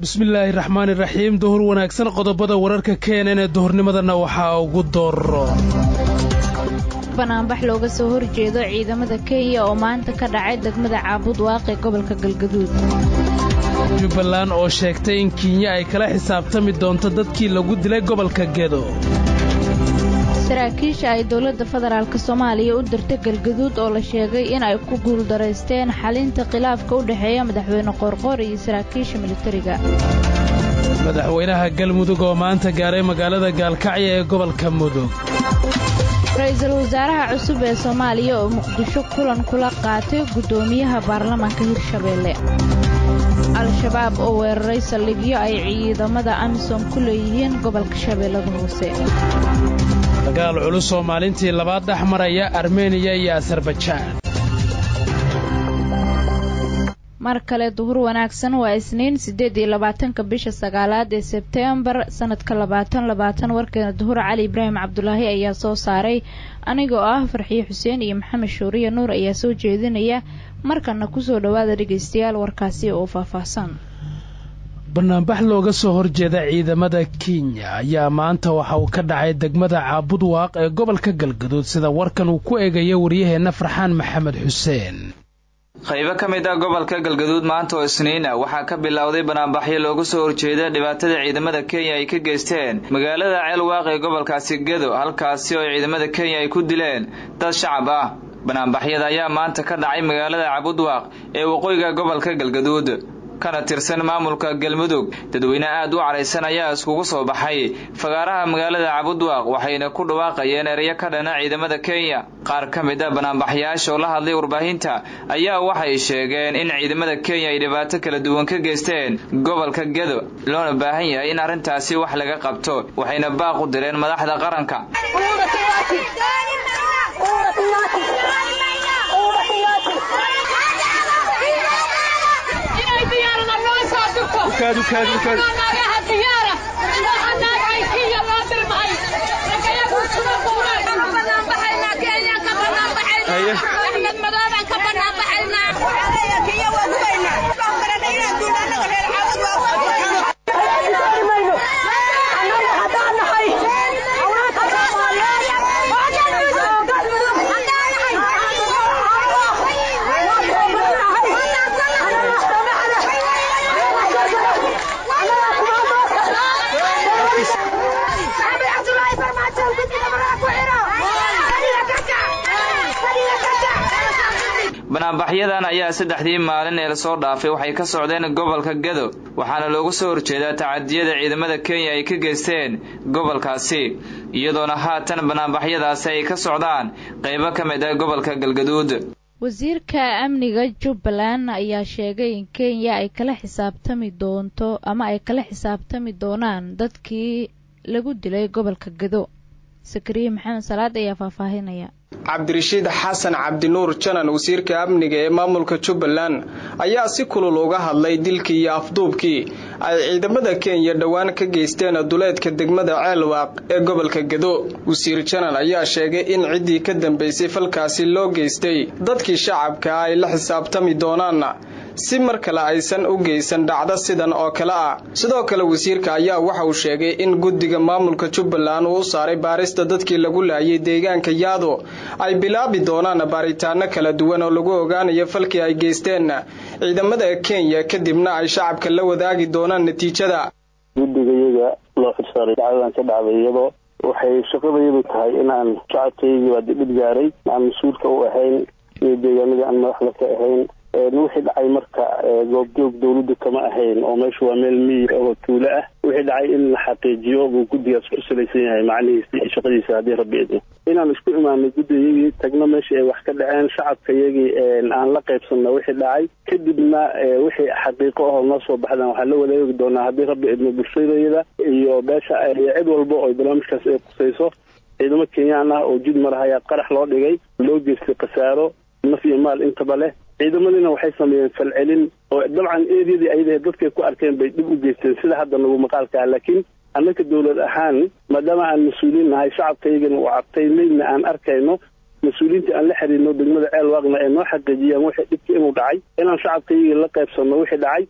bismillaahi raxmaani raxiim duhur wanaagsan qodobada wararka keenan ee duhurnimadana waxaa ugu dooro banaanbax looga soo horjeedo ciidamada kenya oo maanta ka dhacay degmada caabud waaqee gobolka galgaduud jubbaland oo sheegtay in kenya ay kala xisaabtami doonto dadkii lagu dilay gobolka gedo saraakiisha ay dowladda federaalk soomaaliya u dirta galgaduud oo la sheegay in ay ku guuldaraysteen xalinta khilaafka u dhexeeya madaxweyne qoorqoor iyo saraakiisha militariga madaxweynaha galmudug oo maanta gaaray magaalada gaalkacyo ee gobolka mudug ra-iisul wasaaraha cusub ee soomaaliya oo muqdisho kulan kula qaatay guddoomiyaha baarlamaanka hirshabeelle al-shabaab oo weeraray saldhigyo ay ciidamada amisom ku leeyihiin gobolka shabeellada hoose dagaal culus oo maalintii labaad dhex maraya armeniya iyo asarbajaan mar kale duhur wanaagsan waa isniin siddeed iyo labaatanka bisha sagaalaad ee sebteembar sannadka labaatan labaatan warkeena duhur cali ibraahim cabdulaahi ayaa soo saaray aniga oo ah farxiyo xuseen iyo maxamed shuuriya nuur ayaa soo jeedinaya markana kusoo dhowaada dhegaystayaal warkaasi oo faahfaahsan banaanbax looga soo horjeeda ciidamada kenya ayaa maanta waxa uu ka dhacay degmada caabud waaq ee gobolka galgaduud sida warkan uu ku eegayo waryaheenna farxaan maxamed xuseen qaybo ka mid ah gobolka galgaduud maanta oo isniina waxaa ka bilowday banaanbaxyo looga soo horjeeda dhibaatada ciidamada kenya ay ka geysteen magaalada ceelwaaq ee gobolkaasi gedo halkaasi oo ciidamada kenya ay ku dileen dad shacab ah banaanbaxyada ayaa maanta ka dhacay magaalada cabudwaaq ee waqooyiga gobolka galgaduud kana tirsan maamulka galmudug dadweyne aad u caraysan ayaa iskugu soo baxay fagaaraha magaalada cabudwaaq waxayna ku dhawaaqayeen ereyo ka dhana ciidamada kenya qaar ka mid a banaanbaxyaasha oo la hadlay warbaahinta ayaa waxay sheegeen in ciidamada kenya ay dhibaato kala duwan ka geysteen gobolka gedo loona baahan yahay in arrintaasi wax laga qabto waxayna baaq u direen madaxda qaranka banaanbaxyadan ayaa saddexdii maalin ee lasoo dhaafay waxay ka socdeen gobolka gedo waxaana loogu soo horjeedaa tacadiyada ciidamada kenya ay ka geysteen gobolkaasi iyadoona haatan banaanbaxyadaasi ay ka socdaan qaybo ka mid ah gobolka galgaduud wasiirka amniga jubbaland ayaa sheegay in kenya ay kala xisaabtami doonto ama ay kala xisaabtami doonaan dadkii lagu dilay gobolka gedo sakariye maxamed salaad ayaa faahfaahinaya cabdirashiid xasan cabdinuur janan wasiirka amniga ee maamulka jubbaland ayaa si kulul uga hadlay dilkii iyo afduubkii ay ciidamada kenya dhowaan ka geysteen duleedka degmada ceelwaaq ee gobolka gedo wasiir janan ayaa sheegay in ciddii ka dambaysay falkaasi loo geystay dadkii shacabka ay la xisaabtami doonaanna si mar kale aysan u geysan dhacdo sidan oo kale ah sidoo kale wasiirka ayaa waxa uu sheegay in guddiga maamulka jubbaland uu u saaray baarista dadkii lagu laayay deegaanka yaado ay bilaabi doonaan baaritaano kala duwan oo lagu ogaanayo falkii ay geysteen ciidamada kenya kadibna ay shacabka la wadaagi doonaan natiijada guddiga iyaga loo xirsaaray dacdadan ka dhacday iyadoo waxay shaqadayadu tahay inaan shacabkaygii baa dhib gaaray aan mas-uulka u ahayn iyo deegaanada aan madaxda ka ahayn wixii dhacay marka goobjoog dawladda kama ahayn oo meesha waa meel miyir oo tuulo ah wixii dhacay in la xaqiijiyo buu guddigaas ku salaysan yahay macnihiisa iyo shaqadiisa haddii rabbi idmo inaan isku imaanay guddigayagii tagno meeshii ay wax ka dhaceen shacabka iyagii aan la qaybsanno wixii dhacay kadibna wixii xaqiiqo ahoo noo soo baxdaan waxaan la wadaagi doonaa haddii rabbi idmo bulshadayada iyo beesha cid walba oo barnaamijkaas ay qusayso ciidamo kenyaan ah oo jid marahayaa qarax loo dhigay loo geystay khasaaro naf iyo maal intaba leh ciidamadina waxay sameeyeen falcelin oo dabcan eedyadii ayadahe dadkay ku arkeen bay dhib u geysteen sida hadda nagu maqaalka ah laakiin annaka dawlad ahaan maadaama aan mas-uuliin nahay shacabkaygana uu cabtay meydna aan arkayno mas-uuliyiinta aan la xiriirno degmada ceel waaqna ee noo xaqiijiyaan wixii dhibka inuu dhacay inaan shacabkaygii la qaybsanno wixii dhacay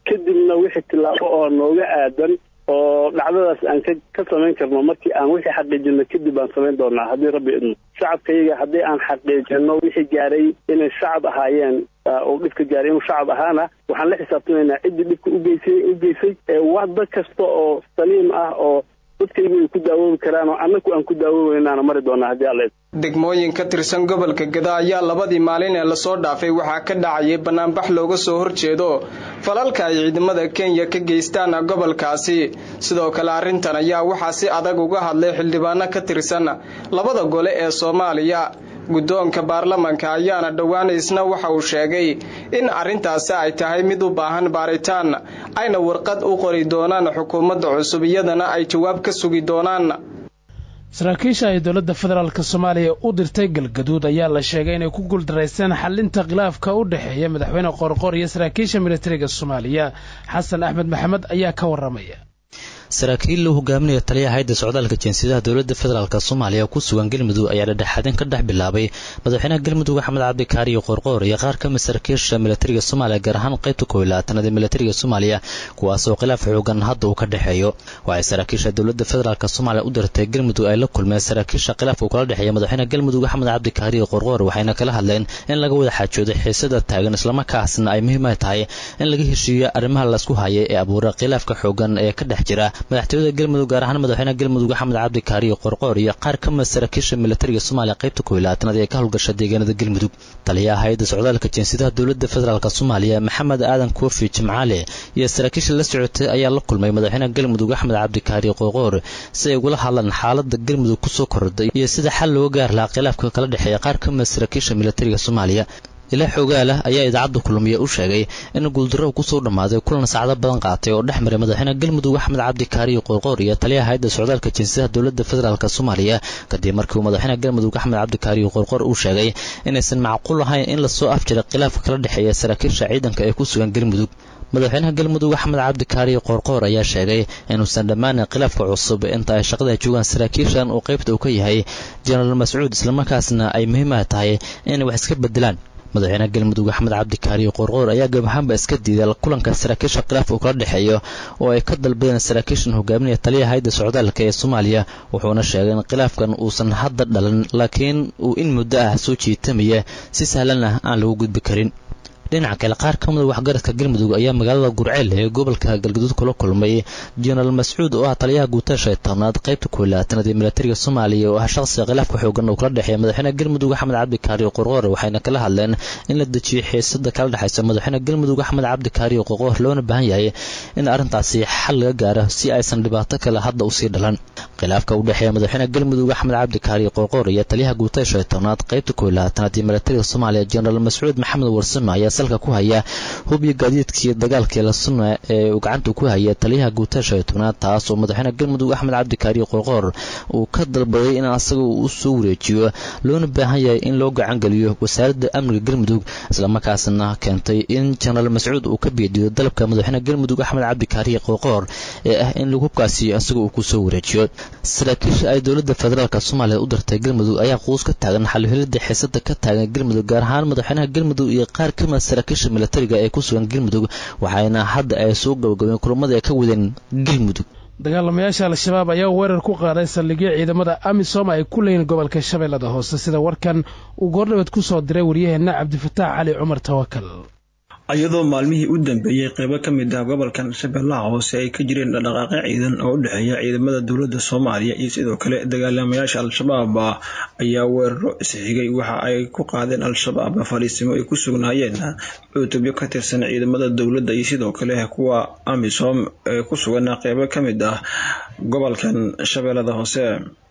kadibna wixii tillaabo oo nooga aadan oo dhacdadaas aan ka ka samayn karno markii aan wixii xaqiijino kadib aan samayn doonaa haddii rabbi idmo shacabka iyaga haddii aan xaqiijino wixii gaaray inay shacab ahaayeen oo dhibka gaaray inuu shacab ahaana waxaan la xisaabtamaynaa ciddii dhibka ugeysay u geysay wada kasta oo saliim ah oo dadkaygu ay ku daawoobi karaan oo annaku aan ku daawoobaynaana mari doonaa haddii alla degmooyin ka tirsan gobolka gada ayaa labadii maalin ee lasoo dhaafay waxaa ka dhacayay banaanbax looga soo horjeedo falalka ay ciidamada kenya ka geystaan gobolkaasi sidoo kale arrintan ayaa waxaa si adag uga hadlay xildhibaano ka tirsan labada gole ee soomaaliya guddoonka baarlamanka ayaana dhowaan isna waxa uu sheegay in arrintaasi ay tahay mid u baahan baaritaan ayna warqad u qori doonaan xukuumadda cusub iyadana ay jawaab ka sugi doonaan saraakiisha ay dowladda federaalk soomaaliya u dirtay galgaduud ayaa la sheegay inay ku guuldaraysteen xalinta khilaafka u dhexeeya madaxweyne qoorqoor iyo saraakiisha militariga soomaaliya xasan axmed maxamed ayaa ka waramaya saraakiil loo hogaaminaya taliyaha hayadda socdaalka jinsiyadaha dowladda federaalk soomaaliya ku sugan galmudug ayaa dhadhexaadin ka dhex bilaabay madaxweynaha galmudug axmed cabdikaari iyo qoorqoor iyo qaar kamid saraakiisha militariga soomaaliya gaar ahaan qaybta koob iyo labaatanaad ee militariga soomaaliya kuwaasoo khilaaf xoogan hadda uu ka dhexeeyo waxay saraakiisha dowladda federaalk soomaaliya u dirtay galmudug ay la kulmeen saraakiisha khilaafka uu kala dhexeeya madaxweynaha galmudug axmed cabdikaari iyo qoorqoor waxayna kala hadleen in laga wada xaajoodo xiisada taagan islamarkaasna ay muhiim ay tahay in laga heshiiyo arrimaha laysku hayay ee abuura khilaafka xoogan ee ka dhex jira madaxtooyada galmudug gaar ahaan madaxweynaha galmudug axmed cabdikaari iyo qorqoor iyo qaar ka mid saraakiisha militariga soomaaliya qaybta koob iyo labaatanaad ee ka howlgasha deegaanada galmudug taliyaha hay-adda socdaalka jinsiyadaha dowladda federaalk soomaaliya maxamed aadan koofi jimcaale iyo saraakiisha la socotay ayaa la kulmay madaxweynaha galmudug axmed cabdikaari qorqoor si ay ugula hadlaan xaalada galmudug kusoo kordhay iyo sida xal looga gaar lahaa khilaafka kala dhexeeya qaar ka mid saraakiisha militariga soomaaliya ilaa xoogaala ayaa idaacadda kulmiye u sheegay in guuldarro kusoo dhammaaday kulan saacdo badan qaatay oo dhex maray madaxweyne galmudug axmed cabdikaari iyo qoorqoor iyo taliyaha hay-adda socdaalka jinsiyadaha dowladda federaalk soomaaliya kadib markii uu madaxweyne galmudug axmed cabdikaari iyo qoorqoor uu sheegay inaysan macquul ahayn in lasoo afjiray khilaafka kala dhexeeya saraakiisha ciidanka ee ku sugan galmudug madaxweynaha galmudug axmed cabdikaari qoorqoor ayaa sheegay inuusan dhammaanin khilaafka cusub inta ay shaqada joogaan saraakiishan uu qaybta uu ka yahay jenaraal mascuud islamarkaasna ay muhiimaha tahay inay wax iska bedelaan madaxweynaha galmudug axmed cabdikaari qoorqoor ayaa gabahaanba iska diiday kulanka saraakiisha khilaaf uu kala dhexeeyo oo ay ka dalbadeen saraakiishan hogaaminaya taliyaha hayadda socdaalka ee soomaaliya wuxuuna sheegay in khilaafkan uusan hadda dhalan laakiin uu in muddo ah soo jiitamaya si sahlan ah aan lagu gudbi karin dhinaca kale qaar ka mida waxgaradka galmudug ayaa magaalada gurceel ee gobolka galgaduud kula kulmay jenaraal mascuud oo ah taliyaha guutada shaytanaad qaybta kooilaatanaad ee militariga soomaaliya oo ah shaqsiga khilaafka xoogan uu kala dhexeeya madaxweyne galmudug axmed cabdikaari qorqoor waxayna kala hadleen in la dejiyo xiisada kala dhexaysa madaxweyne galmudug axmed cabdikaari qorqoor loona baahan yahay in arrintaasi xal laga gaaro si aysan dhibaato kale hadda usii dhalan khilaafka u dhexeeya madaxweyne galmudug axmed cabdikaari qorqoor iyo taliyaha guutada shaytanaad qaybta kooilaatanaad ee militariga soomaaliya jenaraal mascuud maxamed warsame ayaa salka ku haya hubyo gaadiidkii dagaalkii la sunna ee uu gacanta ku haya taliyaha guutada shaytanaad taas oo madaxweyne galmudug axmed cabdikaari qorqoor uu ka dalbaday in asaga uu soo wareejiyo loona baahan yahay in loo gacangeliyo wasaaradda amniga galmudug islamarkaasna keentay in jenaraal mascuud uu ka beediyo dalabka madaxweyne galmudug axmed cabdikaari qorqoor ee ah in hubkaasi asaga uu kusoo wareejiyo saraakiisha ay dowladda federaalk soomaaliya u dirtay galmudug ayaa quus ka taagan xalhelida xiisada ka taagan galmudug gaar ahaan madaxweynaha galmudug iyo qaar ka mid saraakiisha militariga ee ku sugan galmudug waxayna hadda ay soo gabagabeen kulamada ay ka wadeen galmudug dagaalamayaasha al-shabaab ayaa weerar ku qaaday saldhigyo ciidamada amisom ay ku leeyiin gobolka shabeellada hoose sida warkan uu goordhabeed ku soo diray waryaheenna cabdifataax cali cumar tawakal iyadoo maalmihii u dambeeyey qeybo ka mid ah gobolkan shabeellaha hoose ay ka jireen dhaqdhaqaaqyo ciidan oo u dhexeeya ciidamada dowladda soomaaliya iyo sidoo kale dagaalamayaasha al-shabaab ayaa weeraro isxigay waxa ay ku qaadeen al-shabaab fariisimo ay ku sugnaayeen cutubyo ka tirsan ciidamada dowladda iyo sidoo kale kuwa amisom ee ku sugan qeybo ka mid ah gobolkan shabeellada hoose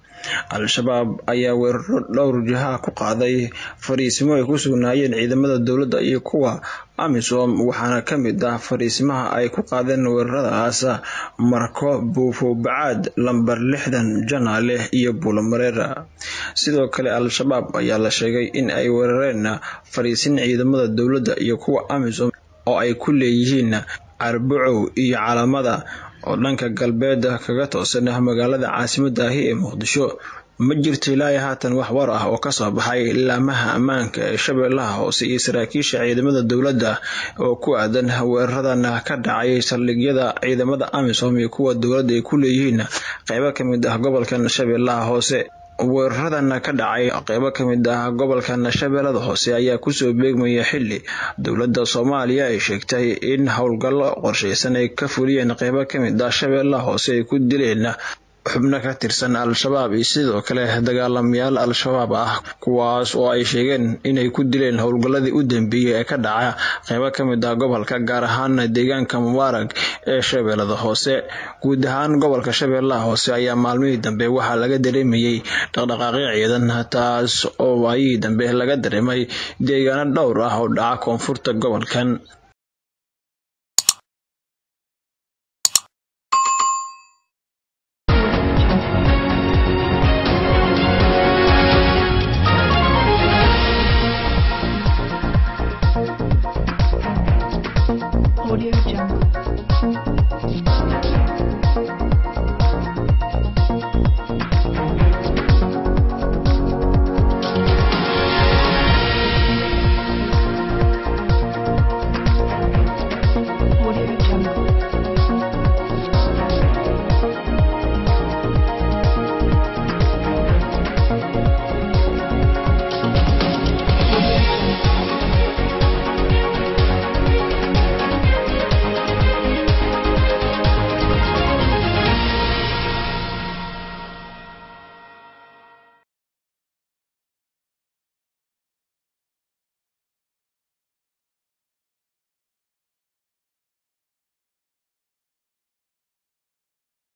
al-shabaab ayaa weeraro dhowr jiha ku qaaday fariisimo ay ku sugnaayeen ciidamada dowladda iyo kuwa amisom waxaana ka mid ah fariisimaha ay ku qaadeen weeraradaas marko buufo bacaad lambar lixdan janaale iyo buulamareer sidoo kale al-shabaab ayaa la sheegay in ay weerareen fariisin ciidamada dowladda iyo kuwa amisom oo ay ku leeyihiin carbucow iyo calaamada oo dhanka galbeed kaga toosan magaalada caasimadda ahi ee muqdisho ma jirto ilaa haatan wax war ah oo kasoo baxay laamaha ammaanka ee shabeellaha hoose iyo saraakiisha ciidamada dowladda oo ku aadan weeraradan ka dhacay saldhigyada ciidamada amisom iyo kuwa dowladda ay ku leeyihiin qeybo kamid ah gobolkan shabeellaha hoose weeraradan ka dhacay qeybo kamid ah gobolkan shabeellada hoose ayaa kusoo beegmaya xili dowladda soomaaliya ay sheegtay in howlgallo qorsheysan ay ka fuliyeen qeybo kamid ah shabeellaha hoose ay ku dileen xubno ka tirsan al-shabaab iyo sidoo kale dagaalamayaal al-shabaab ah kuwaas oo ay sheegeen inay ku dileen howlgalladii u dambeeyey ee ka dhaca qeybo kamid ah gobolka gaar ahaan deegaanka mubaarag ee shabeellada hoose guud ahaan gobolka shabeellaha hoose ayaa maalmihii dambe waxaa laga dareemayey dhaqdhaqaaqyo ciidan taas oo waayihii dambe laga dareemay deegaano dhowr ah oo dhaca koonfurta gobolkan